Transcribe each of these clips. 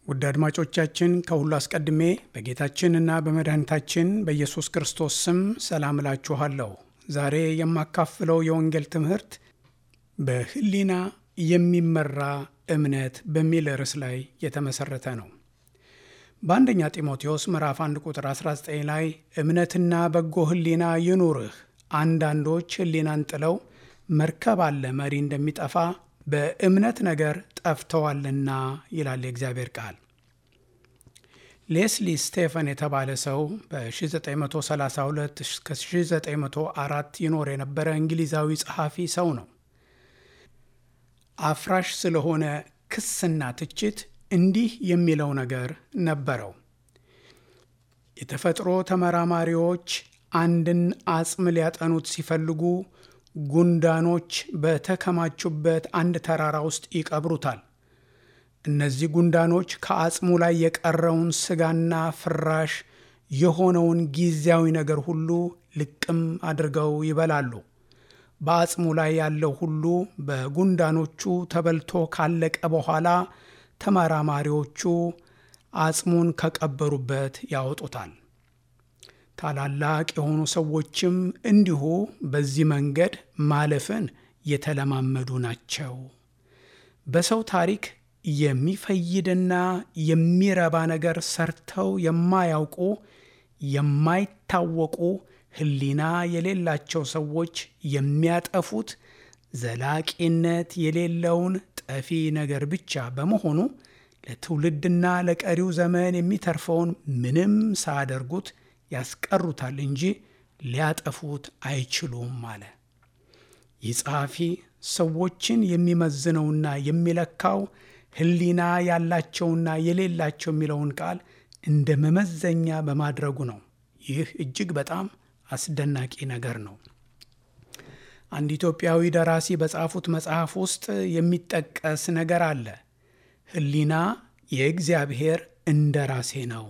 ውድ አድማጮቻችን ከሁሉ አስቀድሜ በጌታችንና በመድኃኒታችን በኢየሱስ ክርስቶስ ስም ሰላም እላችኋለሁ። ዛሬ የማካፍለው የወንጌል ትምህርት በሕሊና የሚመራ እምነት በሚል ርዕስ ላይ የተመሠረተ ነው። በአንደኛ ጢሞቴዎስ ምዕራፍ 1 ቁጥር 19 ላይ እምነትና በጎ ሕሊና ይኑርህ፣ አንዳንዶች ሕሊናን ጥለው መርከብ አለ መሪ እንደሚጠፋ በእምነት ነገር ጠፍተዋልና ይላል የእግዚአብሔር ቃል። ሌስሊ ስቴፈን የተባለ ሰው በ1932 እስከ 1904 ይኖር የነበረ እንግሊዛዊ ጸሐፊ ሰው ነው። አፍራሽ ስለሆነ ክስና ትችት እንዲህ የሚለው ነገር ነበረው። የተፈጥሮ ተመራማሪዎች አንድን አጽም ሊያጠኑት ሲፈልጉ ጉንዳኖች በተከማቹበት አንድ ተራራ ውስጥ ይቀብሩታል። እነዚህ ጉንዳኖች ከአጽሙ ላይ የቀረውን ስጋና ፍራሽ የሆነውን ጊዜያዊ ነገር ሁሉ ልቅም አድርገው ይበላሉ። በአጽሙ ላይ ያለው ሁሉ በጉንዳኖቹ ተበልቶ ካለቀ በኋላ ተመራማሪዎቹ አጽሙን ከቀበሩበት ያወጡታል። ታላላቅ የሆኑ ሰዎችም እንዲሁ በዚህ መንገድ ማለፍን የተለማመዱ ናቸው። በሰው ታሪክ የሚፈይድና የሚረባ ነገር ሰርተው የማያውቁ የማይታወቁ ሕሊና የሌላቸው ሰዎች የሚያጠፉት ዘላቂነት የሌለውን ጠፊ ነገር ብቻ በመሆኑ ለትውልድና ለቀሪው ዘመን የሚተርፈውን ምንም ሳያደርጉት ያስቀሩታል እንጂ ሊያጠፉት አይችሉም አለ። ይህ ጸሐፊ ሰዎችን የሚመዝነውና የሚለካው ሕሊና ያላቸውና የሌላቸው የሚለውን ቃል እንደ መመዘኛ በማድረጉ ነው። ይህ እጅግ በጣም አስደናቂ ነገር ነው። አንድ ኢትዮጵያዊ ደራሲ በጻፉት መጽሐፍ ውስጥ የሚጠቀስ ነገር አለ። ሕሊና የእግዚአብሔር እንደራሴ ነው።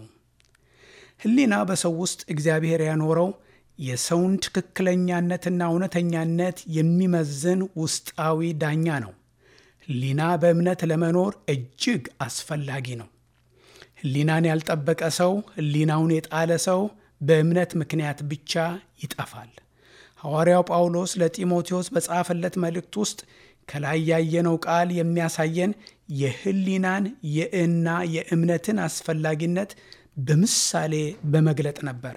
ሕሊና በሰው ውስጥ እግዚአብሔር ያኖረው የሰውን ትክክለኛነትና እውነተኛነት የሚመዝን ውስጣዊ ዳኛ ነው። ሕሊና በእምነት ለመኖር እጅግ አስፈላጊ ነው። ሕሊናን ያልጠበቀ ሰው፣ ሕሊናውን የጣለ ሰው በእምነት ምክንያት ብቻ ይጠፋል። ሐዋርያው ጳውሎስ ለጢሞቴዎስ በጻፈለት መልእክት ውስጥ ከላይ ያየነው ቃል የሚያሳየን የሕሊናን የእና የእምነትን አስፈላጊነት በምሳሌ በመግለጥ ነበር።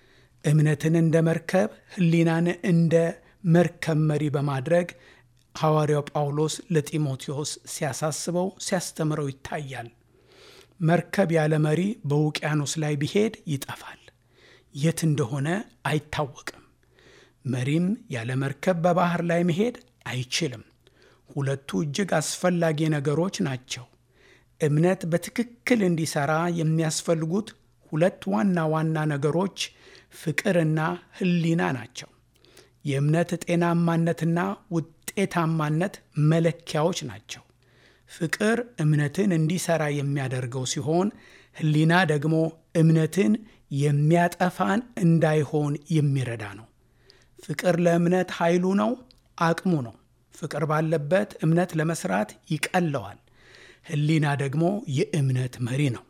እምነትን እንደ መርከብ፣ ሕሊናን እንደ መርከብ መሪ በማድረግ ሐዋርያው ጳውሎስ ለጢሞቴዎስ ሲያሳስበው ሲያስተምረው ይታያል። መርከብ ያለ መሪ በውቅያኖስ ላይ ቢሄድ ይጠፋል፣ የት እንደሆነ አይታወቅም። መሪም ያለ መርከብ በባህር ላይ መሄድ አይችልም። ሁለቱ እጅግ አስፈላጊ ነገሮች ናቸው። እምነት በትክክል እንዲሰራ የሚያስፈልጉት ሁለት ዋና ዋና ነገሮች ፍቅርና ሕሊና ናቸው። የእምነት ጤናማነትና ውጤታማነት መለኪያዎች ናቸው። ፍቅር እምነትን እንዲሰራ የሚያደርገው ሲሆን፣ ሕሊና ደግሞ እምነትን የሚያጠፋን እንዳይሆን የሚረዳ ነው። ፍቅር ለእምነት ኃይሉ ነው፣ አቅሙ ነው። ፍቅር ባለበት እምነት ለመስራት ይቀለዋል። ሕሊና ደግሞ የእምነት መሪ ነው።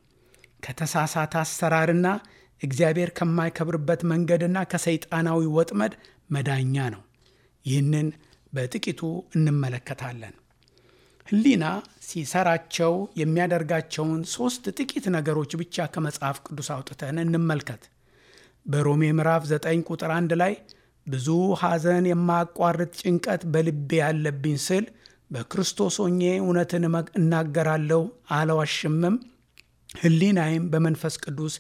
ከተሳሳተ አሰራርና እግዚአብሔር ከማይከብርበት መንገድና ከሰይጣናዊ ወጥመድ መዳኛ ነው። ይህንን በጥቂቱ እንመለከታለን። ሕሊና ሲሰራቸው የሚያደርጋቸውን ሦስት ጥቂት ነገሮች ብቻ ከመጽሐፍ ቅዱስ አውጥተን እንመልከት። በሮሜ ምዕራፍ 9 ቁጥር 1 ላይ ብዙ ሐዘን፣ የማያቋርጥ ጭንቀት በልቤ ያለብኝ ስል በክርስቶስ ሆኜ እውነትን እናገራለሁ አልዋሽምም፣ ሕሊናዬም በመንፈስ ቅዱስ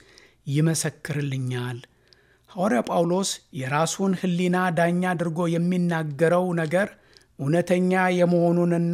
ይመሰክርልኛል። ሐዋርያ ጳውሎስ የራሱን ሕሊና ዳኛ አድርጎ የሚናገረው ነገር እውነተኛ የመሆኑንና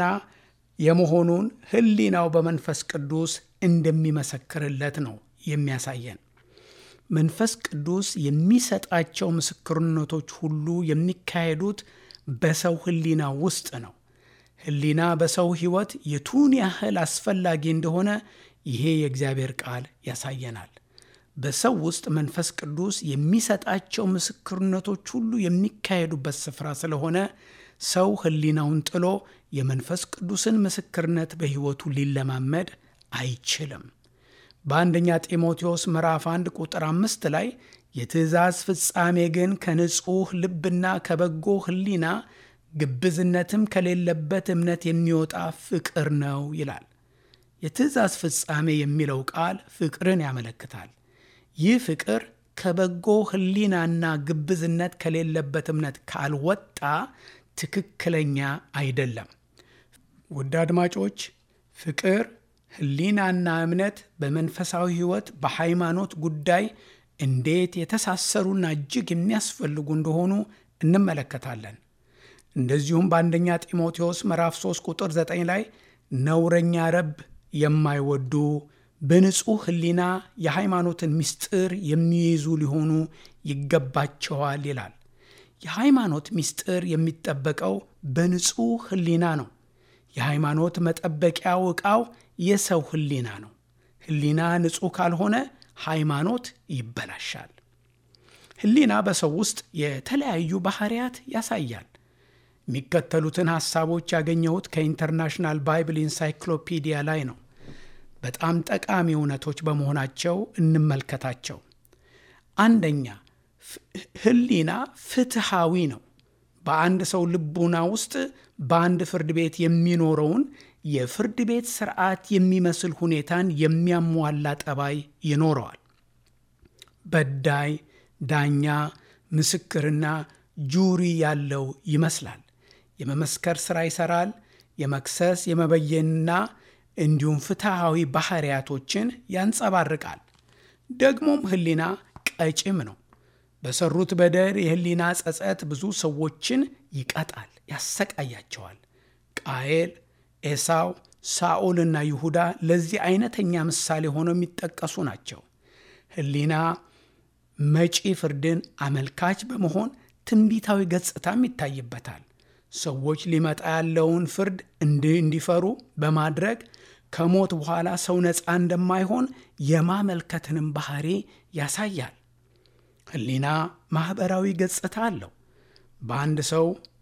የመሆኑን ሕሊናው በመንፈስ ቅዱስ እንደሚመሰክርለት ነው የሚያሳየን። መንፈስ ቅዱስ የሚሰጣቸው ምስክርነቶች ሁሉ የሚካሄዱት በሰው ሕሊና ውስጥ ነው። ሕሊና በሰው ሕይወት የቱን ያህል አስፈላጊ እንደሆነ ይሄ የእግዚአብሔር ቃል ያሳየናል። በሰው ውስጥ መንፈስ ቅዱስ የሚሰጣቸው ምስክርነቶች ሁሉ የሚካሄዱበት ስፍራ ስለሆነ ሰው ሕሊናውን ጥሎ የመንፈስ ቅዱስን ምስክርነት በሕይወቱ ሊለማመድ አይችልም። በአንደኛ ጢሞቴዎስ ምዕራፍ 1 ቁጥር አምስት ላይ የትእዛዝ ፍጻሜ ግን ከንጹሕ ልብና ከበጎ ሕሊና ግብዝነትም ከሌለበት እምነት የሚወጣ ፍቅር ነው ይላል። የትእዛዝ ፍጻሜ የሚለው ቃል ፍቅርን ያመለክታል። ይህ ፍቅር ከበጎ ሕሊናና ግብዝነት ከሌለበት እምነት ካልወጣ ትክክለኛ አይደለም። ውድ አድማጮች፣ ፍቅር፣ ሕሊናና እምነት በመንፈሳዊ ሕይወት በሃይማኖት ጉዳይ እንዴት የተሳሰሩና እጅግ የሚያስፈልጉ እንደሆኑ እንመለከታለን። እንደዚሁም በአንደኛ ጢሞቴዎስ ምዕራፍ 3 ቁጥር 9 ላይ ነውረኛ ረብ የማይወዱ በንጹሕ ሕሊና የሃይማኖትን ምስጢር የሚይዙ ሊሆኑ ይገባቸዋል ይላል። የሃይማኖት ምስጢር የሚጠበቀው በንጹሕ ሕሊና ነው። የሃይማኖት መጠበቂያው ዕቃው የሰው ሕሊና ነው። ሕሊና ንጹሕ ካልሆነ ሃይማኖት ይበላሻል። ሕሊና በሰው ውስጥ የተለያዩ ባህሪያት ያሳያል። የሚከተሉትን ሐሳቦች ያገኘሁት ከኢንተርናሽናል ባይብል ኢንሳይክሎፒዲያ ላይ ነው። በጣም ጠቃሚ እውነቶች በመሆናቸው እንመልከታቸው። አንደኛ፣ ሕሊና ፍትሃዊ ነው። በአንድ ሰው ልቡና ውስጥ በአንድ ፍርድ ቤት የሚኖረውን የፍርድ ቤት ስርዓት የሚመስል ሁኔታን የሚያሟላ ጠባይ ይኖረዋል። በዳይ፣ ዳኛ፣ ምስክርና ጁሪ ያለው ይመስላል። የመመስከር ሥራ ይሠራል። የመክሰስ የመበየንና እንዲሁም ፍትሐዊ ባህሪያቶችን ያንጸባርቃል። ደግሞም ሕሊና ቀጭም ነው። በሰሩት በደል የሕሊና ጸጸት ብዙ ሰዎችን ይቀጣል፣ ያሰቃያቸዋል። ቃየል፣ ኤሳው፣ ሳኦልና ይሁዳ ለዚህ አይነተኛ ምሳሌ ሆነው የሚጠቀሱ ናቸው። ሕሊና መጪ ፍርድን አመልካች በመሆን ትንቢታዊ ገጽታም ይታይበታል። ሰዎች ሊመጣ ያለውን ፍርድ እንዲፈሩ በማድረግ ከሞት በኋላ ሰው ነፃ እንደማይሆን የማመልከትንም ባህሪ ያሳያል። ሕሊና ማኅበራዊ ገጽታ አለው። በአንድ ሰው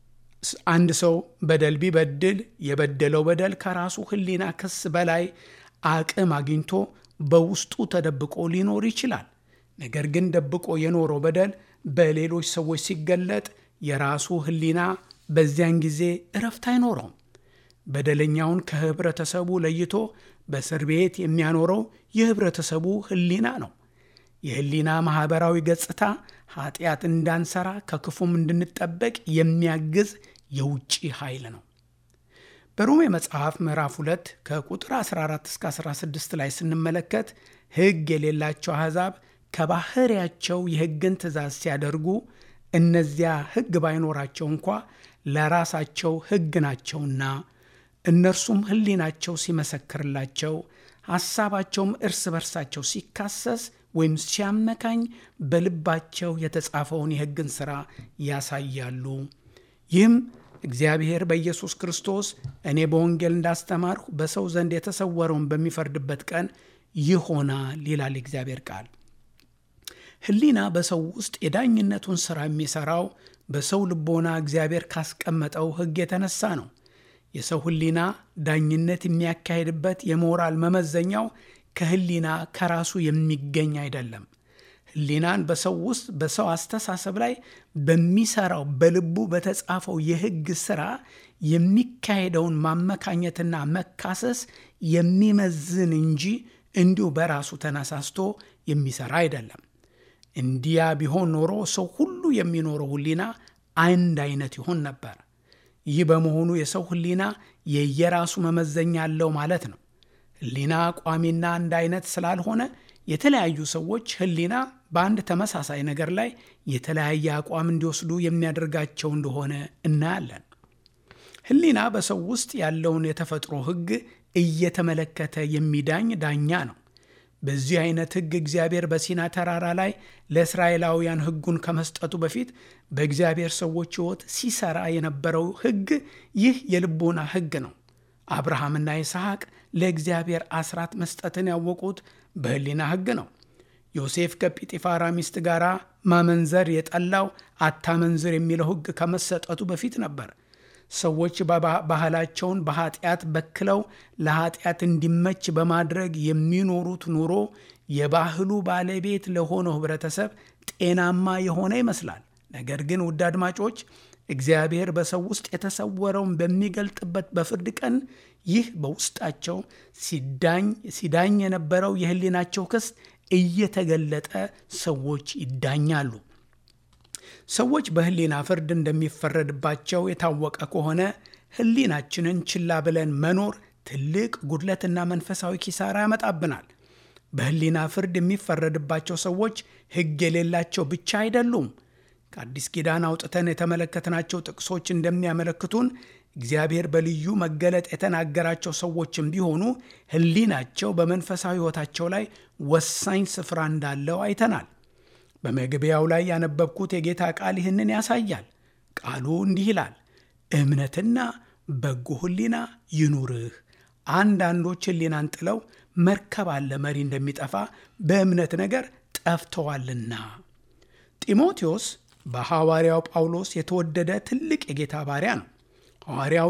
አንድ ሰው በደል ቢበድል የበደለው በደል ከራሱ ሕሊና ክስ በላይ አቅም አግኝቶ በውስጡ ተደብቆ ሊኖር ይችላል። ነገር ግን ደብቆ የኖረው በደል በሌሎች ሰዎች ሲገለጥ የራሱ ሕሊና በዚያን ጊዜ እረፍት አይኖረውም። በደለኛውን ከህብረተሰቡ ለይቶ በእስር ቤት የሚያኖረው የህብረተሰቡ ሕሊና ነው። የሕሊና ማኅበራዊ ገጽታ ኃጢአት እንዳንሰራ ከክፉም እንድንጠበቅ የሚያግዝ የውጭ ኃይል ነው። በሮሜ መጽሐፍ ምዕራፍ 2 ከቁጥር 14 እስከ 16 ላይ ስንመለከት ሕግ የሌላቸው አሕዛብ ከባሕርያቸው የሕግን ትእዛዝ ሲያደርጉ እነዚያ ሕግ ባይኖራቸው እንኳ ለራሳቸው ሕግ ናቸውና እነርሱም ሕሊናቸው ሲመሰክርላቸው ሐሳባቸውም እርስ በርሳቸው ሲካሰስ ወይም ሲያመካኝ በልባቸው የተጻፈውን የሕግን ሥራ ያሳያሉ። ይህም እግዚአብሔር በኢየሱስ ክርስቶስ እኔ በወንጌል እንዳስተማርሁ በሰው ዘንድ የተሰወረውን በሚፈርድበት ቀን ይሆናል ይላል እግዚአብሔር ቃል። ሕሊና በሰው ውስጥ የዳኝነቱን ሥራ የሚሠራው በሰው ልቦና እግዚአብሔር ካስቀመጠው ሕግ የተነሳ ነው። የሰው ሕሊና ዳኝነት የሚያካሄድበት የሞራል መመዘኛው ከሕሊና ከራሱ የሚገኝ አይደለም። ሕሊናን በሰው ውስጥ በሰው አስተሳሰብ ላይ በሚሰራው በልቡ በተጻፈው የሕግ ሥራ የሚካሄደውን ማመካኘትና መካሰስ የሚመዝን እንጂ እንዲሁ በራሱ ተነሳስቶ የሚሰራ አይደለም። እንዲያ ቢሆን ኖሮ ሰው ሁሉ የሚኖረው ሕሊና አንድ አይነት ይሆን ነበር። ይህ በመሆኑ የሰው ሕሊና የየራሱ መመዘኛ አለው ማለት ነው። ሕሊና ቋሚና አንድ አይነት ስላልሆነ የተለያዩ ሰዎች ሕሊና በአንድ ተመሳሳይ ነገር ላይ የተለያየ አቋም እንዲወስዱ የሚያደርጋቸው እንደሆነ እናያለን። ሕሊና በሰው ውስጥ ያለውን የተፈጥሮ ሕግ እየተመለከተ የሚዳኝ ዳኛ ነው። በዚህ አይነት ሕግ እግዚአብሔር በሲና ተራራ ላይ ለእስራኤላውያን ሕጉን ከመስጠቱ በፊት በእግዚአብሔር ሰዎች ሕይወት ሲሰራ የነበረው ሕግ ይህ የልቦና ሕግ ነው። አብርሃምና ይስሐቅ ለእግዚአብሔር አስራት መስጠትን ያወቁት በሕሊና ሕግ ነው። ዮሴፍ ከጲጢፋራ ሚስት ጋር ማመንዘር የጠላው አታመንዝር የሚለው ሕግ ከመሰጠቱ በፊት ነበር። ሰዎች ባህላቸውን በኃጢአት በክለው ለኃጢአት እንዲመች በማድረግ የሚኖሩት ኑሮ የባህሉ ባለቤት ለሆነው ህብረተሰብ ጤናማ የሆነ ይመስላል። ነገር ግን ውድ አድማጮች እግዚአብሔር በሰው ውስጥ የተሰወረውን በሚገልጥበት በፍርድ ቀን ይህ በውስጣቸው ሲዳኝ የነበረው የህሊናቸው ክስ እየተገለጠ ሰዎች ይዳኛሉ። ሰዎች በህሊና ፍርድ እንደሚፈረድባቸው የታወቀ ከሆነ ህሊናችንን ችላ ብለን መኖር ትልቅ ጉድለትና መንፈሳዊ ኪሳራ ያመጣብናል። በህሊና ፍርድ የሚፈረድባቸው ሰዎች ሕግ የሌላቸው ብቻ አይደሉም። ከአዲስ ኪዳን አውጥተን የተመለከትናቸው ጥቅሶች እንደሚያመለክቱን እግዚአብሔር በልዩ መገለጥ የተናገራቸው ሰዎችም ቢሆኑ ህሊናቸው በመንፈሳዊ ሕይወታቸው ላይ ወሳኝ ስፍራ እንዳለው አይተናል። በመግቢያው ላይ ያነበብኩት የጌታ ቃል ይህንን ያሳያል። ቃሉ እንዲህ ይላል፣ እምነትና በጎ ህሊና ይኑርህ። አንዳንዶች ህሊናን ጥለው መርከብ አለ መሪ እንደሚጠፋ በእምነት ነገር ጠፍተዋልና። ጢሞቴዎስ በሐዋርያው ጳውሎስ የተወደደ ትልቅ የጌታ ባሪያ ነው። ሐዋርያው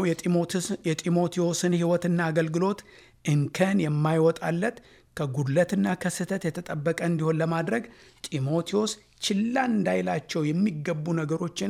የጢሞቴዎስን ሕይወትና አገልግሎት እንከን የማይወጣለት ከጉድለትና ከስህተት የተጠበቀ እንዲሆን ለማድረግ ጢሞቴዎስ ችላ እንዳይላቸው የሚገቡ ነገሮችን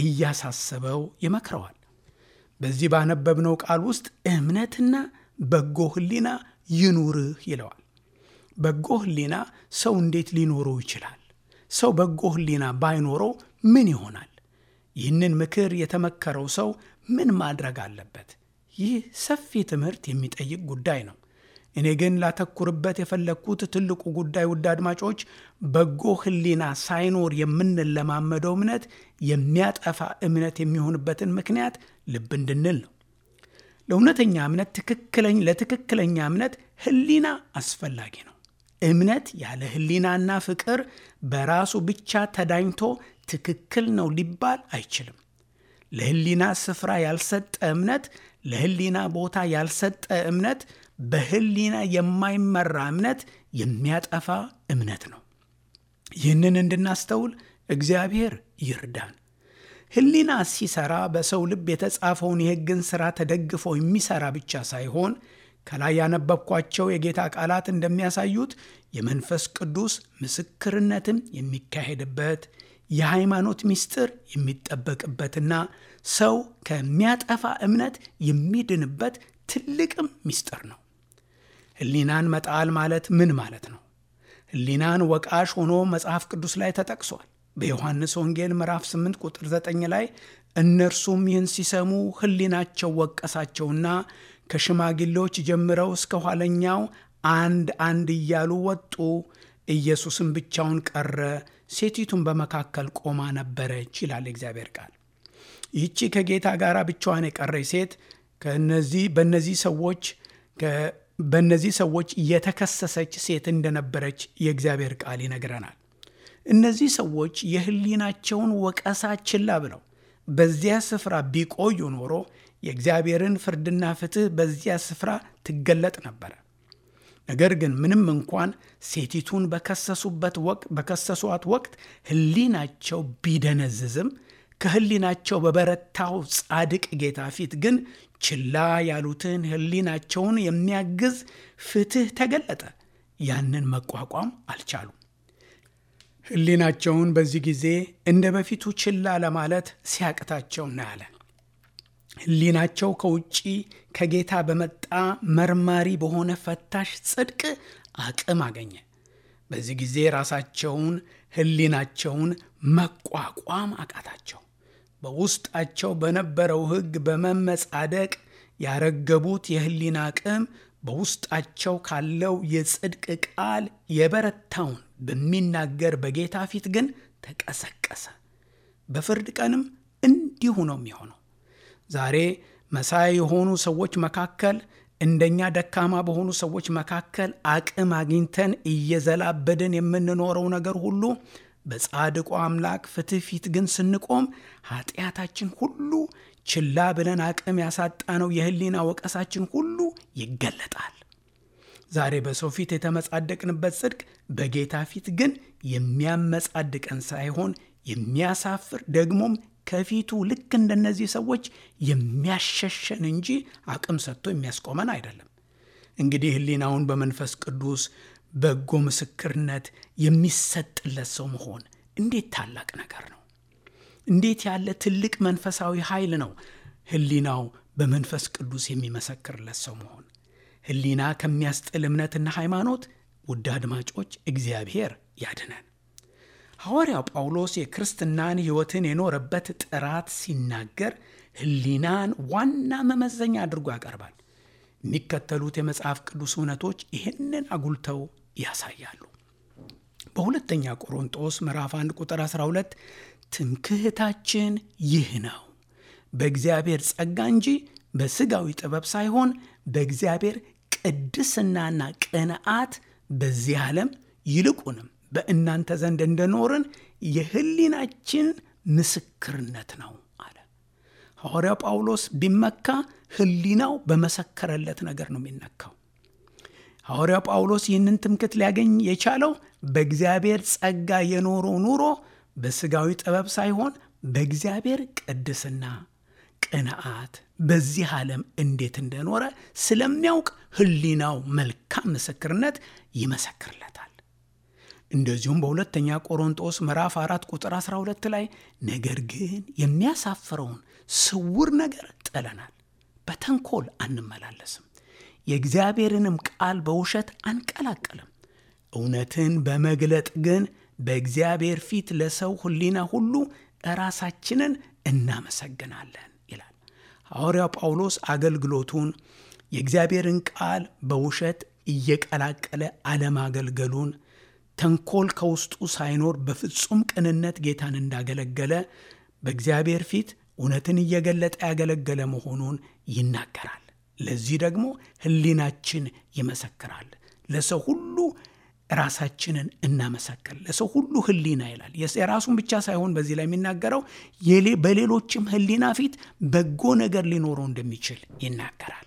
እያሳሰበው ይመክረዋል። በዚህ ባነበብነው ቃል ውስጥ እምነትና በጎ ህሊና ይኑርህ ይለዋል። በጎ ህሊና ሰው እንዴት ሊኖረው ይችላል? ሰው በጎ ህሊና ባይኖረው ምን ይሆናል? ይህንን ምክር የተመከረው ሰው ምን ማድረግ አለበት? ይህ ሰፊ ትምህርት የሚጠይቅ ጉዳይ ነው። እኔ ግን ላተኩርበት የፈለግኩት ትልቁ ጉዳይ ውድ አድማጮች፣ በጎ ህሊና ሳይኖር የምንለማመደው እምነት የሚያጠፋ እምነት የሚሆንበትን ምክንያት ልብ እንድንል ነው። ለእውነተኛ እምነት ትክክለኝ ለትክክለኛ እምነት ህሊና አስፈላጊ ነው። እምነት ያለ ህሊናና ፍቅር በራሱ ብቻ ተዳኝቶ ትክክል ነው ሊባል አይችልም። ለህሊና ስፍራ ያልሰጠ እምነት፣ ለህሊና ቦታ ያልሰጠ እምነት፣ በህሊና የማይመራ እምነት የሚያጠፋ እምነት ነው። ይህንን እንድናስተውል እግዚአብሔር ይርዳን። ህሊና ሲሰራ በሰው ልብ የተጻፈውን የሕግን ሥራ ተደግፎ የሚሰራ ብቻ ሳይሆን ከላይ ያነበብኳቸው የጌታ ቃላት እንደሚያሳዩት የመንፈስ ቅዱስ ምስክርነትም የሚካሄድበት የሃይማኖት ምስጢር የሚጠበቅበትና ሰው ከሚያጠፋ እምነት የሚድንበት ትልቅም ምስጢር ነው። ህሊናን መጣል ማለት ምን ማለት ነው? ህሊናን ወቃሽ ሆኖ መጽሐፍ ቅዱስ ላይ ተጠቅሷል። በዮሐንስ ወንጌል ምዕራፍ 8 ቁጥር 9 ላይ እነርሱም ይህን ሲሰሙ ህሊናቸው ወቀሳቸውና ከሽማግሌዎች ጀምረው እስከ ኋለኛው አንድ አንድ እያሉ ወጡ። ኢየሱስም ብቻውን ቀረ፣ ሴቲቱን በመካከል ቆማ ነበረች ይላል እግዚአብሔር ቃል። ይህቺ ከጌታ ጋር ብቻዋን የቀረች ሴት ከነዚህ በእነዚህ ሰዎች በእነዚህ ሰዎች የተከሰሰች ሴት እንደነበረች የእግዚአብሔር ቃል ይነግረናል። እነዚህ ሰዎች የህሊናቸውን ወቀሳ ችላ ብለው በዚያ ስፍራ ቢቆዩ ኖሮ የእግዚአብሔርን ፍርድና ፍትሕ በዚያ ስፍራ ትገለጥ ነበረ። ነገር ግን ምንም እንኳን ሴቲቱን በከሰሱበት ወቅት በከሰሷት ወቅት ህሊናቸው ቢደነዝዝም ከህሊናቸው በበረታው ጻድቅ ጌታ ፊት ግን ችላ ያሉትን ህሊናቸውን የሚያግዝ ፍትሕ ተገለጠ። ያንን መቋቋም አልቻሉም። ህሊናቸውን በዚህ ጊዜ እንደ በፊቱ ችላ ለማለት ሲያቅታቸው እናያለን። ህሊናቸው ከውጭ ከጌታ በመጣ መርማሪ በሆነ ፈታሽ ጽድቅ አቅም አገኘ። በዚህ ጊዜ ራሳቸውን ህሊናቸውን መቋቋም አቃታቸው። በውስጣቸው በነበረው ሕግ በመመጻደቅ ያረገቡት የህሊና አቅም በውስጣቸው ካለው የጽድቅ ቃል የበረታውን በሚናገር በጌታ ፊት ግን ተቀሰቀሰ። በፍርድ ቀንም እንዲሁ ነው የሚሆነው። ዛሬ መሳይ የሆኑ ሰዎች መካከል እንደኛ ደካማ በሆኑ ሰዎች መካከል አቅም አግኝተን እየዘላበድን የምንኖረው ነገር ሁሉ በጻድቁ አምላክ ፍትሕ ፊት ግን ስንቆም ኃጢአታችን ሁሉ ችላ ብለን አቅም ያሳጣነው የህሊና ወቀሳችን ሁሉ ይገለጣል። ዛሬ በሰው ፊት የተመጻደቅንበት ጽድቅ በጌታ ፊት ግን የሚያመጻድቀን ሳይሆን የሚያሳፍር ደግሞም ከፊቱ ልክ እንደነዚህ ሰዎች የሚያሸሸን እንጂ አቅም ሰጥቶ የሚያስቆመን አይደለም። እንግዲህ ሕሊናውን በመንፈስ ቅዱስ በጎ ምስክርነት የሚሰጥለት ሰው መሆን እንዴት ታላቅ ነገር ነው! እንዴት ያለ ትልቅ መንፈሳዊ ኃይል ነው! ሕሊናው በመንፈስ ቅዱስ የሚመሰክርለት ሰው መሆን ሕሊና ከሚያስጥል እምነትና ሃይማኖት ውድ አድማጮች እግዚአብሔር ያድነን። ሐዋርያው ጳውሎስ የክርስትናን ሕይወትን የኖረበት ጥራት ሲናገር ሕሊናን ዋና መመዘኛ አድርጎ ያቀርባል። የሚከተሉት የመጽሐፍ ቅዱስ እውነቶች ይህንን አጉልተው ያሳያሉ። በሁለተኛ ቆሮንጦስ ምዕራፍ 1 ቁጥር 12 ትምክህታችን ይህ ነው በእግዚአብሔር ጸጋ እንጂ በሥጋዊ ጥበብ ሳይሆን በእግዚአብሔር ቅድስናና ቅንዓት በዚህ ዓለም ይልቁንም በእናንተ ዘንድ እንደኖርን የሕሊናችን ምስክርነት ነው አለ። ሐዋርያው ጳውሎስ ቢመካ ሕሊናው በመሰከረለት ነገር ነው የሚነካው። ሐዋርያው ጳውሎስ ይህንን ትምክት ሊያገኝ የቻለው በእግዚአብሔር ጸጋ የኖረው ኑሮ በሥጋዊ ጥበብ ሳይሆን በእግዚአብሔር ቅድስና ቅንዓት በዚህ ዓለም እንዴት እንደኖረ ስለሚያውቅ ሕሊናው መልካም ምስክርነት ይመሰክርለታል። እንደዚሁም በሁለተኛ ቆሮንጦስ ምዕራፍ 4 ቁጥር 12 ላይ ነገር ግን የሚያሳፍረውን ስውር ነገር ጥለናል፣ በተንኮል አንመላለስም፣ የእግዚአብሔርንም ቃል በውሸት አንቀላቅልም፣ እውነትን በመግለጥ ግን በእግዚአብሔር ፊት ለሰው ሕሊና ሁሉ ራሳችንን እናመሰግናለን ይላል። ሐዋርያው ጳውሎስ አገልግሎቱን የእግዚአብሔርን ቃል በውሸት እየቀላቀለ አለማገልገሉን ተንኮል ከውስጡ ሳይኖር በፍጹም ቅንነት ጌታን እንዳገለገለ በእግዚአብሔር ፊት እውነትን እየገለጠ ያገለገለ መሆኑን ይናገራል። ለዚህ ደግሞ ሕሊናችን ይመሰክራል። ለሰው ሁሉ ራሳችንን እናመሰክር፣ ለሰው ሁሉ ሕሊና ይላል። የራሱን ብቻ ሳይሆን በዚህ ላይ የሚናገረው በሌሎችም ሕሊና ፊት በጎ ነገር ሊኖረው እንደሚችል ይናገራል።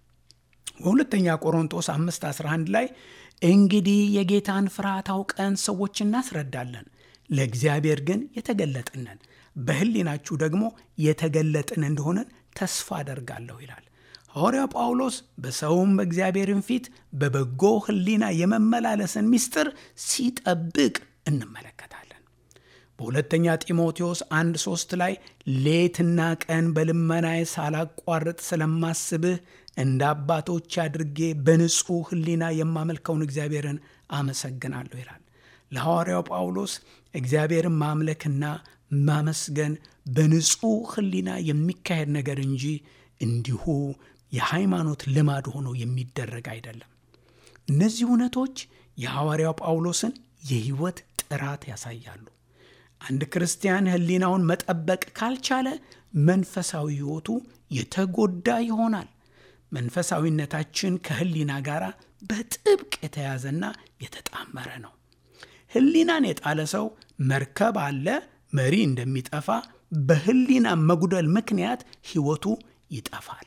በሁለተኛ ቆሮንጦስ 5 11 ላይ እንግዲህ የጌታን ፍርሃት አውቀን ሰዎች እናስረዳለን፣ ለእግዚአብሔር ግን የተገለጥነን በሕሊናችሁ ደግሞ የተገለጥን እንደሆነን ተስፋ አደርጋለሁ ይላል። ሐዋርያው ጳውሎስ በሰውም በእግዚአብሔርን ፊት በበጎ ሕሊና የመመላለስን ምስጢር ሲጠብቅ እንመለከታለን። በሁለተኛ ጢሞቴዎስ አንድ ሶስት ላይ ሌትና ቀን በልመናዬ ሳላቋርጥ ስለማስብህ እንደ አባቶች አድርጌ በንጹሕ ሕሊና የማመልከውን እግዚአብሔርን አመሰግናለሁ ይላል። ለሐዋርያው ጳውሎስ እግዚአብሔርን ማምለክና ማመስገን በንጹሕ ሕሊና የሚካሄድ ነገር እንጂ እንዲሁ የሃይማኖት ልማድ ሆኖ የሚደረግ አይደለም። እነዚህ እውነቶች የሐዋርያው ጳውሎስን የሕይወት ጥራት ያሳያሉ። አንድ ክርስቲያን ሕሊናውን መጠበቅ ካልቻለ መንፈሳዊ ሕይወቱ የተጎዳ ይሆናል። መንፈሳዊነታችን ከሕሊና ጋር በጥብቅ የተያዘና የተጣመረ ነው። ሕሊናን የጣለ ሰው መርከብ አለ መሪ እንደሚጠፋ በሕሊና መጉደል ምክንያት ሕይወቱ ይጠፋል።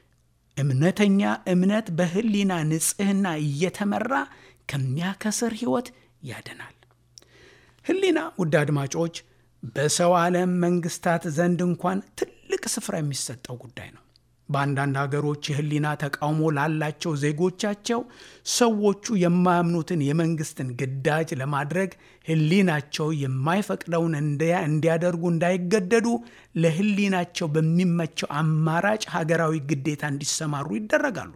እምነተኛ እምነት በሕሊና ንጽሕና እየተመራ ከሚያከስር ሕይወት ያድናል። ሕሊና ውድ አድማጮች፣ በሰው ዓለም መንግስታት ዘንድ እንኳን ትልቅ ስፍራ የሚሰጠው ጉዳይ ነው። በአንዳንድ ሀገሮች የሕሊና ተቃውሞ ላላቸው ዜጎቻቸው ሰዎቹ የማያምኑትን የመንግስትን ግዳጅ ለማድረግ ሕሊናቸው የማይፈቅደውን እንዲያደርጉ እንዳይገደዱ ለሕሊናቸው በሚመቸው አማራጭ ሀገራዊ ግዴታ እንዲሰማሩ ይደረጋሉ።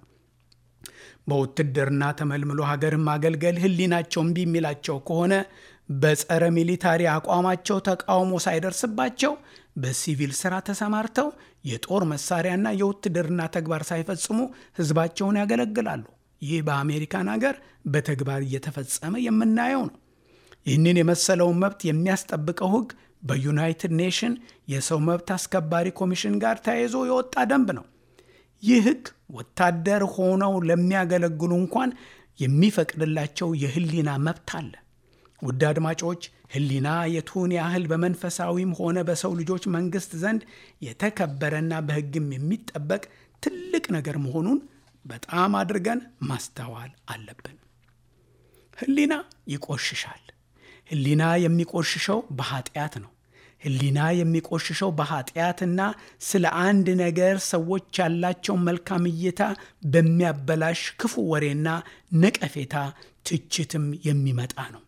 በውትድርና ተመልምሎ ሀገርን ማገልገል ሕሊናቸው እምቢ የሚላቸው ከሆነ በጸረ ሚሊታሪ አቋማቸው ተቃውሞ ሳይደርስባቸው በሲቪል ስራ ተሰማርተው የጦር መሳሪያና የውትድርና ተግባር ሳይፈጽሙ ህዝባቸውን ያገለግላሉ። ይህ በአሜሪካን ሀገር በተግባር እየተፈጸመ የምናየው ነው። ይህንን የመሰለውን መብት የሚያስጠብቀው ህግ በዩናይትድ ኔሽን የሰው መብት አስከባሪ ኮሚሽን ጋር ተያይዞ የወጣ ደንብ ነው። ይህ ህግ ወታደር ሆነው ለሚያገለግሉ እንኳን የሚፈቅድላቸው የህሊና መብት አለ። ውድ አድማጮች ህሊና የቱን ያህል በመንፈሳዊም ሆነ በሰው ልጆች መንግስት ዘንድ የተከበረና በህግም የሚጠበቅ ትልቅ ነገር መሆኑን በጣም አድርገን ማስተዋል አለብን። ህሊና ይቆሽሻል። ህሊና የሚቆሽሸው በኃጢአት ነው። ሕሊና የሚቆሽሸው በኃጢአትና ስለ አንድ ነገር ሰዎች ያላቸውን መልካም እይታ በሚያበላሽ ክፉ ወሬና ነቀፌታ፣ ትችትም የሚመጣ ነው።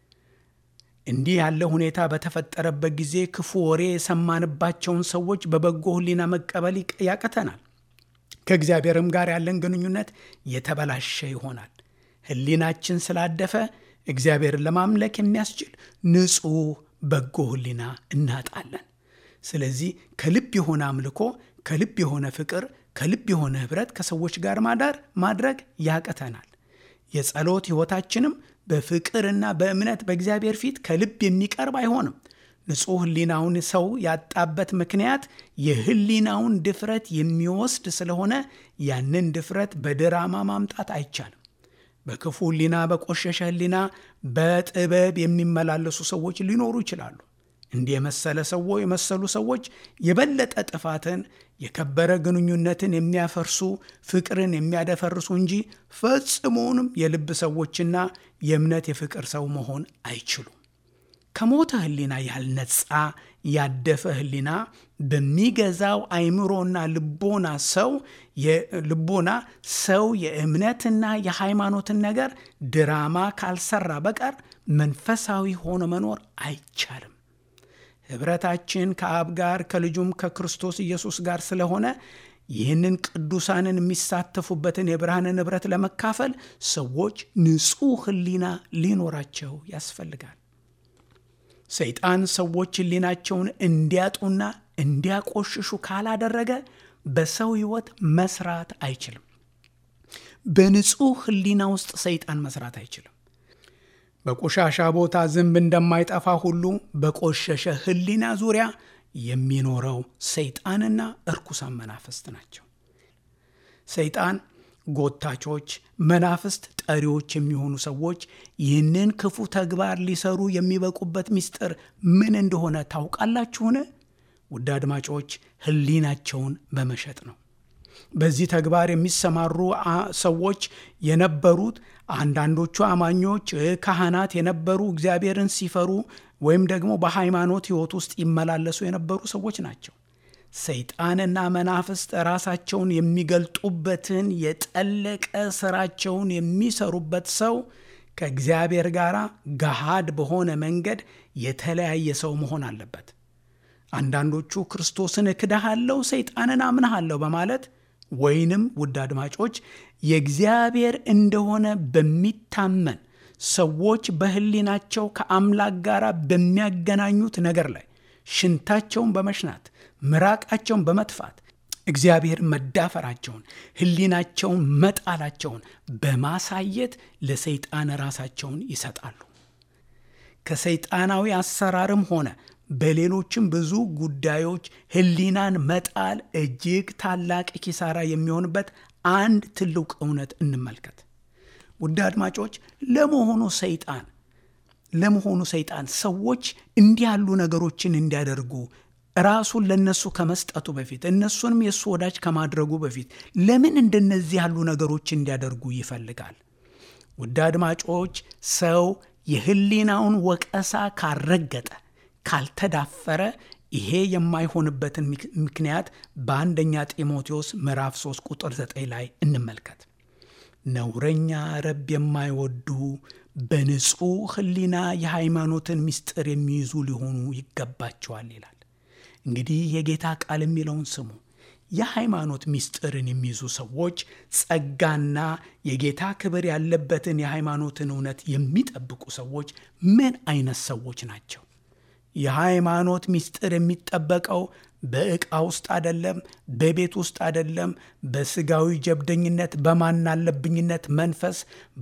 እንዲህ ያለ ሁኔታ በተፈጠረበት ጊዜ ክፉ ወሬ የሰማንባቸውን ሰዎች በበጎ ሕሊና መቀበል ያቅተናል። ከእግዚአብሔርም ጋር ያለን ግንኙነት የተበላሸ ይሆናል። ሕሊናችን ስላደፈ እግዚአብሔርን ለማምለክ የሚያስችል ንጹሕ በጎ ሕሊና እናጣለን። ስለዚህ ከልብ የሆነ አምልኮ፣ ከልብ የሆነ ፍቅር፣ ከልብ የሆነ ኅብረት ከሰዎች ጋር ማዳር ማድረግ ያቅተናል። የጸሎት ሕይወታችንም በፍቅርና በእምነት በእግዚአብሔር ፊት ከልብ የሚቀርብ አይሆንም። ንጹሕ ሕሊናውን ሰው ያጣበት ምክንያት የሕሊናውን ድፍረት የሚወስድ ስለሆነ ያንን ድፍረት በድራማ ማምጣት አይቻልም። በክፉ ሕሊና፣ በቆሸሸ ሕሊና በጥበብ የሚመላለሱ ሰዎች ሊኖሩ ይችላሉ። እንዲህ የመሰለ ሰው የመሰሉ ሰዎች የበለጠ ጥፋትን፣ የከበረ ግንኙነትን የሚያፈርሱ ፍቅርን የሚያደፈርሱ እንጂ ፈጽሞውንም የልብ ሰዎችና የእምነት የፍቅር ሰው መሆን አይችሉም። ከሞተ ሕሊና ያልነጻ ያደፈ ሕሊና በሚገዛው አይምሮና ልቦና ሰው ልቦና ሰው የእምነትና የሃይማኖትን ነገር ድራማ ካልሰራ በቀር መንፈሳዊ ሆኖ መኖር አይቻልም። ኅብረታችን ከአብ ጋር ከልጁም ከክርስቶስ ኢየሱስ ጋር ስለሆነ ይህንን ቅዱሳንን የሚሳተፉበትን የብርሃንን ኅብረት ለመካፈል ሰዎች ንጹሕ ሕሊና ሊኖራቸው ያስፈልጋል። ሰይጣን ሰዎች ሕሊናቸውን እንዲያጡና እንዲያቆሽሹ ካላደረገ በሰው ሕይወት መስራት አይችልም። በንጹሕ ሕሊና ውስጥ ሰይጣን መስራት አይችልም። በቆሻሻ ቦታ ዝንብ እንደማይጠፋ ሁሉ በቆሸሸ ሕሊና ዙሪያ የሚኖረው ሰይጣንና እርኩሳን መናፍስት ናቸው። ሰይጣን ጎታቾች፣ መናፍስት ጠሪዎች የሚሆኑ ሰዎች ይህንን ክፉ ተግባር ሊሰሩ የሚበቁበት ምስጢር ምን እንደሆነ ታውቃላችሁን? ውድ አድማጮች፣ ሕሊናቸውን በመሸጥ ነው። በዚህ ተግባር የሚሰማሩ ሰዎች የነበሩት አንዳንዶቹ አማኞች ካህናት የነበሩ እግዚአብሔርን ሲፈሩ ወይም ደግሞ በሃይማኖት ሕይወት ውስጥ ይመላለሱ የነበሩ ሰዎች ናቸው። ሰይጣንና መናፍስት ራሳቸውን የሚገልጡበትን የጠለቀ ስራቸውን የሚሰሩበት ሰው ከእግዚአብሔር ጋር ገሃድ በሆነ መንገድ የተለያየ ሰው መሆን አለበት። አንዳንዶቹ ክርስቶስን እክድሃለሁ፣ ሰይጣንን አምንሃለሁ በማለት ወይንም ውድ አድማጮች የእግዚአብሔር እንደሆነ በሚታመን ሰዎች በሕሊናቸው ከአምላክ ጋር በሚያገናኙት ነገር ላይ ሽንታቸውን በመሽናት ምራቃቸውን በመትፋት እግዚአብሔር መዳፈራቸውን ሕሊናቸውን መጣላቸውን በማሳየት ለሰይጣን ራሳቸውን ይሰጣሉ። ከሰይጣናዊ አሰራርም ሆነ በሌሎችም ብዙ ጉዳዮች ሕሊናን መጣል እጅግ ታላቅ ኪሳራ የሚሆንበት አንድ ትልቅ እውነት እንመልከት። ውድ አድማጮች ለመሆኑ ሰይጣን ለመሆኑ ሰይጣን ሰዎች እንዲህ ያሉ ነገሮችን እንዲያደርጉ ራሱን ለነሱ ከመስጠቱ በፊት እነሱንም የእሱ ወዳጅ ከማድረጉ በፊት ለምን እንደነዚህ ያሉ ነገሮች እንዲያደርጉ ይፈልጋል? ውድ አድማጮች ሰው የሕሊናውን ወቀሳ ካረገጠ ካልተዳፈረ ይሄ የማይሆንበትን ምክንያት በአንደኛ ጢሞቴዎስ ምዕራፍ 3 ቁጥር 9 ላይ እንመልከት። ነውረኛ ረብ የማይወዱ በንጹሕ ሕሊና የሃይማኖትን ምስጢር የሚይዙ ሊሆኑ ይገባቸዋል ይላል። እንግዲህ የጌታ ቃል የሚለውን ስሙ። የሃይማኖት ምስጢርን የሚይዙ ሰዎች ጸጋና የጌታ ክብር ያለበትን የሃይማኖትን እውነት የሚጠብቁ ሰዎች ምን አይነት ሰዎች ናቸው? የሃይማኖት ምስጢር የሚጠበቀው በዕቃ ውስጥ አደለም፣ በቤት ውስጥ አደለም፣ በስጋዊ ጀብደኝነት፣ በማናለብኝነት መንፈስ፣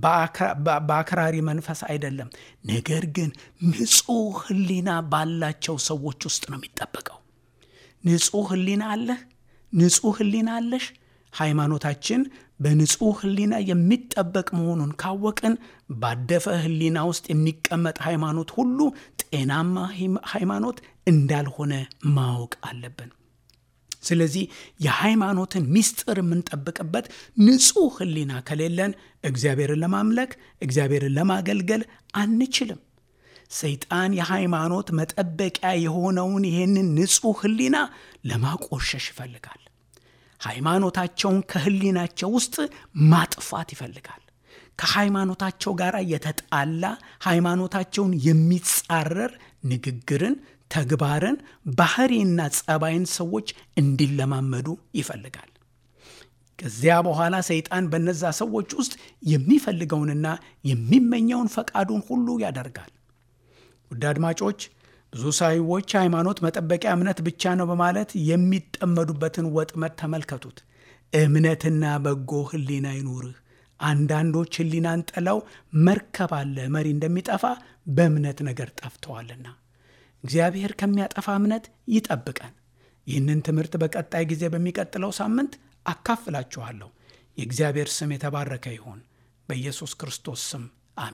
በአክራሪ መንፈስ አይደለም። ነገር ግን ንጹሕ ሕሊና ባላቸው ሰዎች ውስጥ ነው የሚጠበቀው። ንጹሕ ሕሊና አለህ? ንጹሕ ሕሊና አለሽ? ሃይማኖታችን በንጹሕ ሕሊና የሚጠበቅ መሆኑን ካወቅን ባደፈ ሕሊና ውስጥ የሚቀመጥ ሃይማኖት ሁሉ ጤናማ ሃይማኖት እንዳልሆነ ማወቅ አለብን። ስለዚህ የሃይማኖትን ምስጢር የምንጠብቅበት ንጹሕ ሕሊና ከሌለን እግዚአብሔርን ለማምለክ እግዚአብሔርን ለማገልገል አንችልም። ሰይጣን የሃይማኖት መጠበቂያ የሆነውን ይህንን ንጹሕ ሕሊና ለማቆሸሽ ይፈልጋል። ሃይማኖታቸውን ከሕሊናቸው ውስጥ ማጥፋት ይፈልጋል። ከሃይማኖታቸው ጋር የተጣላ ሃይማኖታቸውን የሚጻረር ንግግርን፣ ተግባርን፣ ባህሪና ጸባይን ሰዎች እንዲለማመዱ ይፈልጋል። ከዚያ በኋላ ሰይጣን በነዛ ሰዎች ውስጥ የሚፈልገውንና የሚመኘውን ፈቃዱን ሁሉ ያደርጋል። ውድ አድማጮች ብዙ ሰዎች ሃይማኖት መጠበቂያ እምነት ብቻ ነው በማለት የሚጠመዱበትን ወጥመድ ተመልከቱት። እምነትና በጎ ሕሊና ይኑርህ። አንዳንዶች ሕሊናን ጥለው መርከብ አለ መሪ እንደሚጠፋ በእምነት ነገር ጠፍተዋልና እግዚአብሔር ከሚያጠፋ እምነት ይጠብቀን። ይህንን ትምህርት በቀጣይ ጊዜ በሚቀጥለው ሳምንት አካፍላችኋለሁ። የእግዚአብሔር ስም የተባረከ ይሁን። በኢየሱስ ክርስቶስ ስም